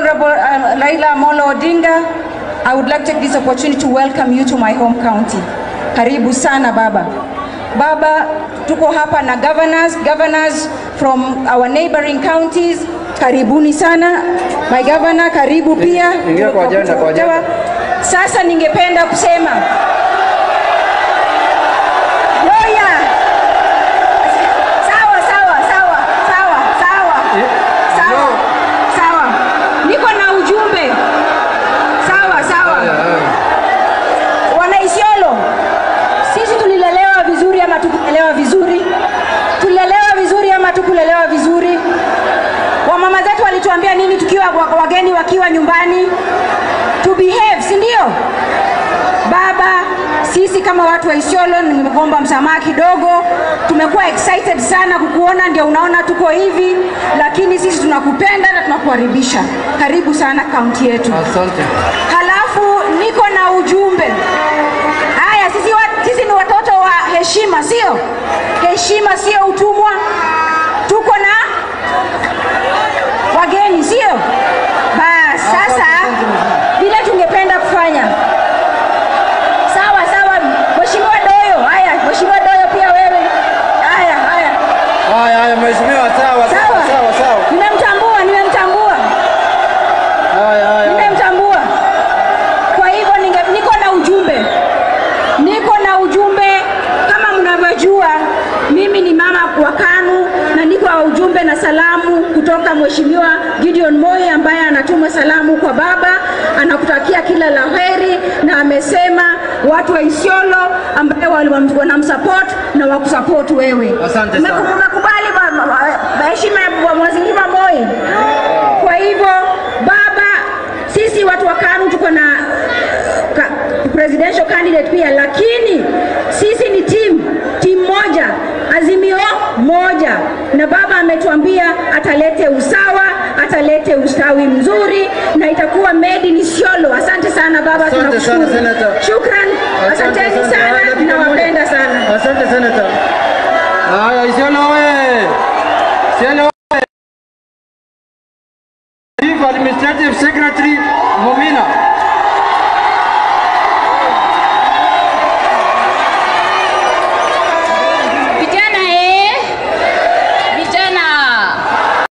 Honorable uh, Laila Amolo Odinga, I would like to take this opportunity to welcome you to my home county. Karibu sana baba. Baba, tuko hapa na governors, governors from our neighboring counties. Karibuni sana. My governor, karibu pia. Ingia kwa agenda, kwa agenda. Sasa ningependa kusema Loya. Sawa, sawa, sawa, sawa, sawa. Sawa, sawa. Niko na ujumbe. Sawa, sawa. Wana Isiolo, sisi tulilelewa vizuri ama tukulelewa vizuri? Tulilelewa vizuri ama tukulelewa vizuri? Wamama zetu walituambia nini tukiwa wa- wageni wakiwa nyumbani? To behave, si ndio? Baba, sisi kama watu wa Isiolo, nimegomba msamaha kidogo, tumekuwa excited sana kukuona, ndio unaona tuko hivi, lakini sisi tunakupenda na tunakukaribisha. Karibu sana kaunti yetu. Asante. Halafu niko na ujumbe. Haya, sisi, wa, sisi ni watoto wa heshima, sio? Heshima sio utumwa. Tuko na wageni, sio? Bas, sasa vile tungependa kufanya sawa sawa, Mheshimiwa Doyo. Haya, Mheshimiwa Doyo pia wewe. Haya, haya, Haya, haya, mheshimiwa, sawa, sawa, sawa, sawa, sawa. nimemtambua, nimemtambua. Haya, haya, haya. nimemtambua. Kwa hivyo ninge- niko na ujumbe, niko na ujumbe. Kama mnavyojua, mimi ni mama wa KANU na niko na ujumbe na salamu kutoka Mheshimiwa Gideon Moi ambaye anatuma salamu kwa baba, anakutakia kila la heri, na amesema watu wa Isiolo ambaye wali- wanamsupport na wakusupport wewe. Asante sana. Umeku- Umekubali ba- ba- ba- heshima ya Mheshimiwa Moi? Kwa hivyo baba, sisi watu wa KANU tuko na ka, presidential candidate pia, lakini sisi ni timu timu moja, azimio moja, na baba ametuambia atalete usawa, atalete ustawi mzuri na itakuwa made in Isiolo. Asante sana baba, Asante sana, tunakushukuru. Senator. Shukran, Asante, asanteni asante. Haya, sana, dakika nawapenda moja. sana. Asante senata. Haya, Isiolo oye! Isiolo oye! Chief Administrative Secretary Momina.